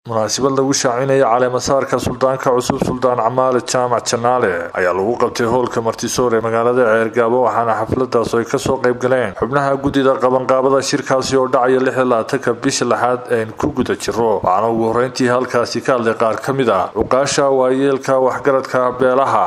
munaasabad lagu shaacinaya caleemasaarka suldaanka cusub suldaan camaale jaamac janaale ayaa lagu qabtay hoolka martisoor ee magaalada ceergaabo waxaana xafladaas ay kasoo qayb galeen xubnaha guddida qabanqaabada shirkaasi oo dhacaya lix iyo labaatanka bisha lixaad een ku guda jiro waxaana ugu horreyntii halkaasi ka hadlay qaar ka mid ah cuqaasha waayeelka waxgaradka beelaha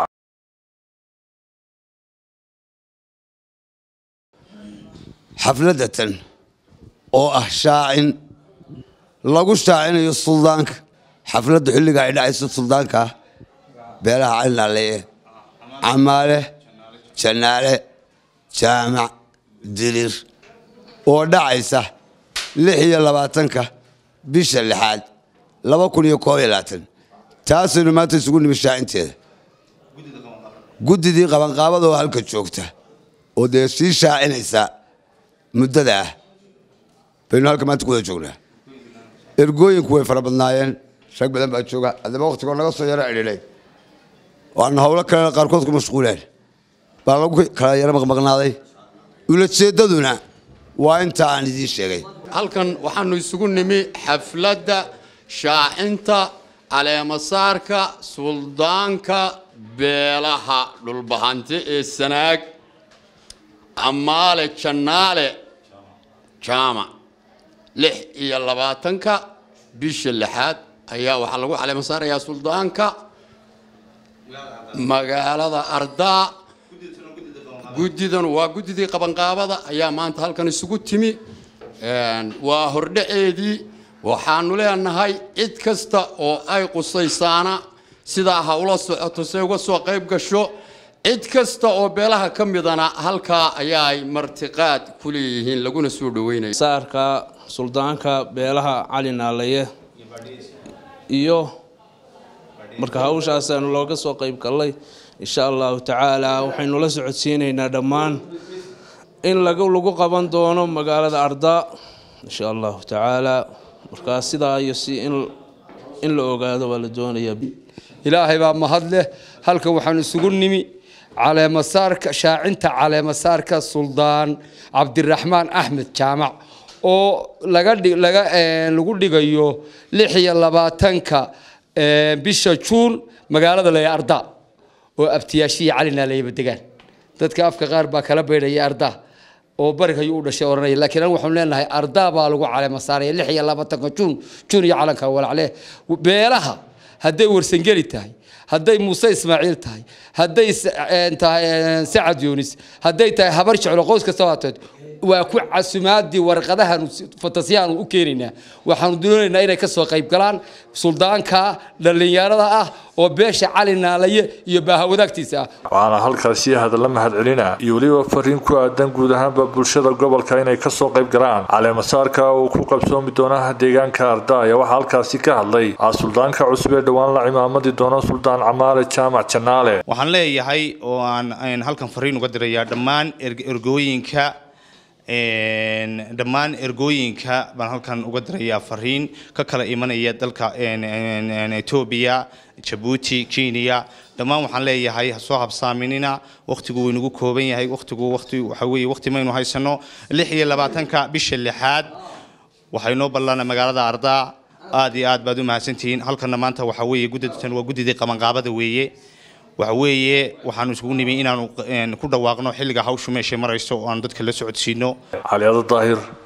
xafladatan oo ah shaacin lagu shaacinayo suldaanka xafladda xilliga ay dhacayso suldaanka beelaha calinaaleeye camaale janaale jaamac dirir oo dhacaysa lix iyo labaatanka bisha lixaad laba kun iyo koob iyo labaatan taasaynu maanta isugu nimi shaacinteeda guddidii qabanqaabada oo halka joogta oo dee sii shaacinaysa muddada ah baynu halka maanta ku wada joognaa ergooyinku way fara badnaayeen rag badan baa jooga haddaba waktigoo naga soo yaro cidhidhay waana howlo kale qaarkood ku mashquuleen baa lagu kala yaro maqmaqnaaday ulajeedaduna waa inta aan idiin sheegay halkan waxaanu isugu nimi xafladda shaacinta caleemasaarka suldaanka beelaha dhulbahante ee sanaag camaale jannaale jaamac lix iyo labaatanka bisha lixaad ayaa waxaa lagu caleemasaarayaa suldaanka magaalada ardaa guddidan waa guddidii qabanqaabada ayaa maanta halkan isugu timi waa hordhaceedii waxaanu leenahay cid kasta oo ay qusaysaana sidaa ha ula socoto se uga soo qayb gasho cid kasta oo beelaha ka midana halkaa ayaa ay martiqaad ku leeyihiin laguna soo dhaweynaya saarka suldaanka beelaha cali naalaye iyo marka hawshaasaanu looga soo qayb gallay insha allahu tacaala waxaynu la socodsiinaynaa dhammaan in lagu qaban doono magaalada ardaa insha allahu tacaala markaa sidaa iyo si in la ogaado waa la doonayaa ilaahay baa mahad leh halkan waxaan isugu nimi caleemasaarka shaacinta caleemasaarka suldaan cabdiraxmaan axmed jaamac oo lagu dhigayo lix iyo labaatanka bisha juun magaalada laya arda oo abtiyaashiya calinaaleyaba degaan dadka afka qaar baa kala baydhaya arda oo bariga ayuu u dhashay ohanaya lakiin anigu waxaanu leenahay arda baa lagu caleemasaaraya lix iyo labaatanka juun juun iyo calanka walacleh beelaha hadday warsangeli tahay hadday muuse ismaaciil tahay hadday tahay sacad yunis hadday tahay habar jeclo qoys kasta waateed waa ku casumaadii warqadahan fatasyahan u keenaynaa waxaanu doonaynaa inay ka soo qayb galaan suldaanka dhallinyarada ah oo beesha cali naalaye iyo baahawadaagtiisa ah waxaana halkaasi hadalla mahadcelina iyo weliba fariin ku aadan guud ahaanba bulshada gobolka inay kasoo qayb galaan caleemasaarka uu ku qabsoomi doonaha deegaanka ardaaya waxaa halkaasi ka hadlay ah suldaanka cusub ee dhowaan la cimaamadi doona suldaan camaale jaamac janaale waxaan leeyahay oo aan halkan fariin uga dirayaa dhammaan ergooyinka dhammaan ergooyinka baan halkan uga dirayaa fariin ka kala imanaya dalka etoobiya jabuuti kenya dhammaan waxaan leeyahay ha soo habsaaminina wakhtigu wuu inagu kooban yahay wakhtigu wati waxa weeye wakhti maynu haysano lix iyo labaatanka bisha lixaad waxay noo ballana magaalada ardaa aad iyo aad baad u mahadsantihiin halkana maanta waxa weeye guddatan waa guddidii qabanqaabada weeye waxa weeye waxaanu isugu nimi inaanu ku dhawaaqno xilliga hawshu meeshay marayso oo aanu dadka la socodsiino caliado daahir